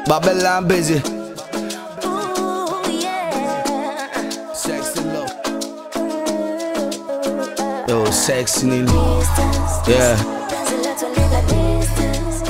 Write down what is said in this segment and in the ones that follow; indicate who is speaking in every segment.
Speaker 1: Babylon busy.
Speaker 2: Ooh, yeah.
Speaker 1: Sexy love. Yo, sexy nini?
Speaker 2: Distance.
Speaker 1: Yeah,
Speaker 2: There's a lot of little distance.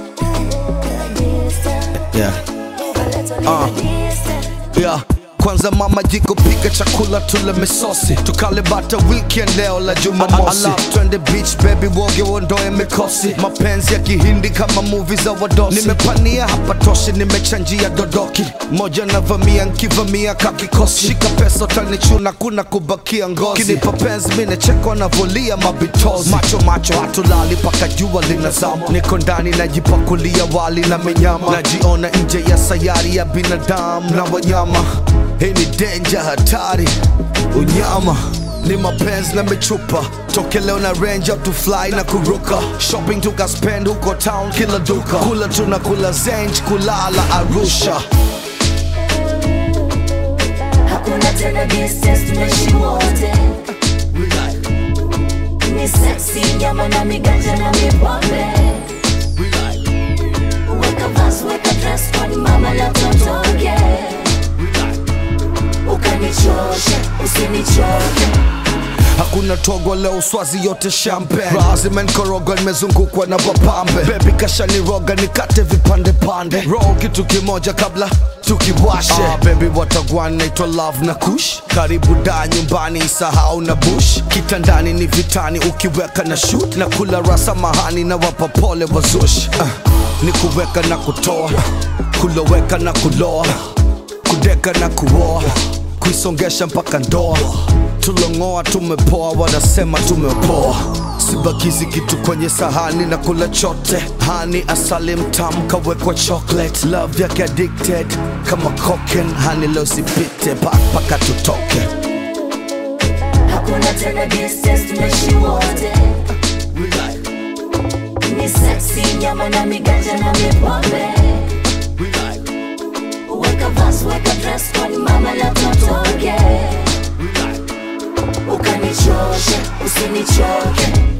Speaker 2: Distance.
Speaker 1: yeah.
Speaker 2: A little
Speaker 1: Uh.
Speaker 2: little distance.
Speaker 1: Yeah. Kwanza mama jiko pika chakula tule misosi tukale bata weekend leo la jumamosi twende beach baby woge uondoe mikosi mapenzi ya kihindi kama movie za wadosi nimepania hapa toshi nimechanjia dodoki moja navamia nkivamia kakikosi shika pesa utanichuna kuna kubakia ngozi kinipa penzi minechekwa navolia mabitozi macho macho hatulali paka jua linazama niko ndani najipakulia wali na minyama najiona nje ya sayari ya binadamu na wanyama hii ni denja hatari unyama ni mapenzi na michupa toke leo na range out to fly na kuruka shopping tukaspend huko town kila duka kula tuna kula zenj kulala arusha
Speaker 2: Hakuna tena distance, tunaishi wote. Ni sexy, nyama na miganja na mipombe. Weka vas, weka dress code, mama la totoke. Ukanichoshe, usinichoke.
Speaker 1: hakuna togo leo swazi yote champagne raha zimenkorogwa nimezungukwa na wapambe bebi kashaniroga nikate vipande pande roho kitu kimoja kabla tukiwashe ah, bebi watagwan naitwa love na kush karibu da nyumbani isahau na bush kitandani ni vitani ukiweka na shoot na kula rasa mahani na wapa pole wazush uh, ni kuweka na kutoa kuloweka na kuloa kudeka na kuoa kuisongesha mpaka ndoa tulongoa tumepoa wanasema tumepoa sibakizi kitu kwenye sahani na kula chote hani asali mtamu kawekwa chocolate love yake addicted kama cocaine hani leo sipite paka tutoke
Speaker 2: Hakuna tena distance, tunaishi wote. Ni sexy, nyama na miganja na mipombe. Weka vas, weka dress code, mama la totoke. Ukanichoshe, usinichoke.